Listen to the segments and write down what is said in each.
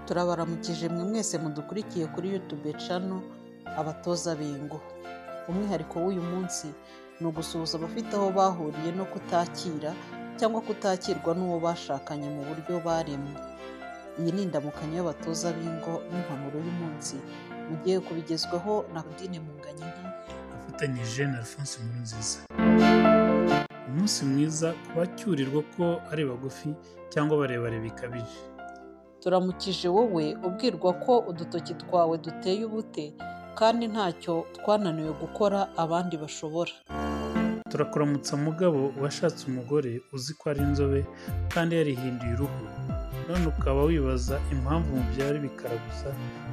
turabaramukije mwe mwese mudukurikiye kuri YouTube channel abatoza bingo umwihariko w'uyu munsi ni ugusuhuza abafite aho bahuriye no kutakira cyangwa kutakirwa n'uwo bashakanye mu buryo barimo iyi ni indamukanyo y'abatoza bingo n'impanuro y'umunsi mugiye kubigezwaho na Claudine Munganyinka afatanyije na Alphonse Nkurunziza umunsi mwiza ku bacyurirwa ko ari bagufi cyangwa barebare bikabije turamukije wowe ubwirwa ko udutoki twawe duteye ubute kandi ntacyo twananiwe gukora abandi bashobora turakuramutsa mugabo washatse umugore uzi ko ari inzobe kandi yarihinduye uruhu none ukaba wibaza impamvu mubyara bikaragusa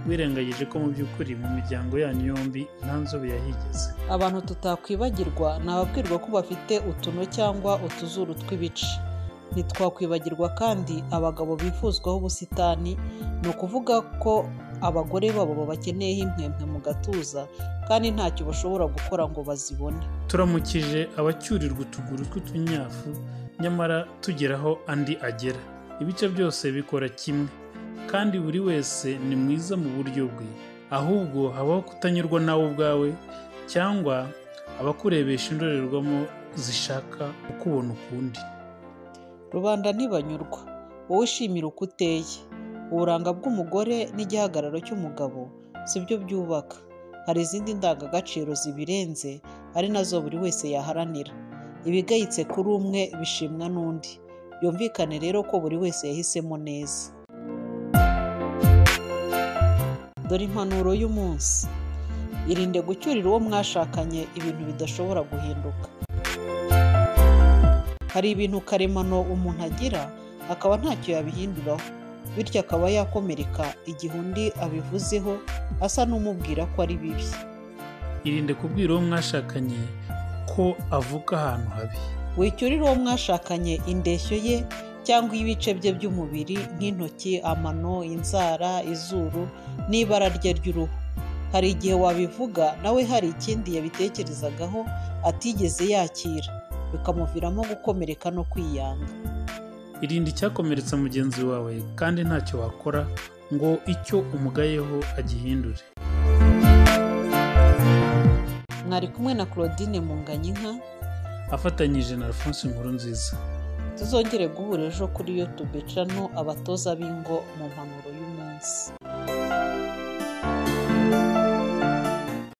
wirengagije ko mu by'ukuri mu miryango yanyu yombi nta nzobe yahigeze abantu tutakwibagirwa ni ababwirwa ko bafite utuno cyangwa utuzuru tw'ibice ntitwakwibagirwa kandi abagabo bifuzwaho ubusitani ni ukuvuga ko abagore babo babakeneyeho impwempwe mu gatuza kandi ntacyo bashobora gukora ngo bazibone turamukije abacyurirwa utuguru tw'utunyafu nyamara tugeraho andi agera ibice byose bikora kimwe kandi buri wese ni mwiza mu buryo bwe ahubwo habaho kutanyurwa nawe ubwawe cyangwa abakurebesha indorerwamo zishaka kukubona ukundi rubanda ntibanyurwa wowe ishimira uko uteye uburanga bw'umugore n'igihagararo cy'umugabo si byo byubaka hari izindi ndangagaciro zibirenze ari nazo buri wese yaharanira ibigayitse kuri umwe bishimwa n'undi byumvikane rero ko buri wese yahisemo neza dore impanuro y'umunsi irinde gucyurira uwo mwashakanye ibintu bidashobora guhinduka hari ibintu karemano umuntu agira akaba ntacyo yabihinduraho bityo akaba yakomereka igihe undi abivuzeho asa n'umubwira ko ari bibi irinde kubwira uwo mwashakanye ko avuka ahantu habi wicyurira uwo mwashakanye indeshyo ye cyangwa ibice bye by'umubiri nk'intoki amano inzara izuru n'ibara rye ry'uruhu hari igihe wabivuga nawe hari ikindi yabitekerezagaho atigeze yakira bikamuviramo gukomereka no kwiyanga irinde icyakomeretsa mugenzi wawe kandi ntacyo wakora ngo icyo umugayeho agihindure mwari kumwe na claudine munganyinka afatanyije na Alphonse Nkurunziza tuzongere guhura ejo kuri youtube cano abatoza bingo mu mpanuro y'umunsi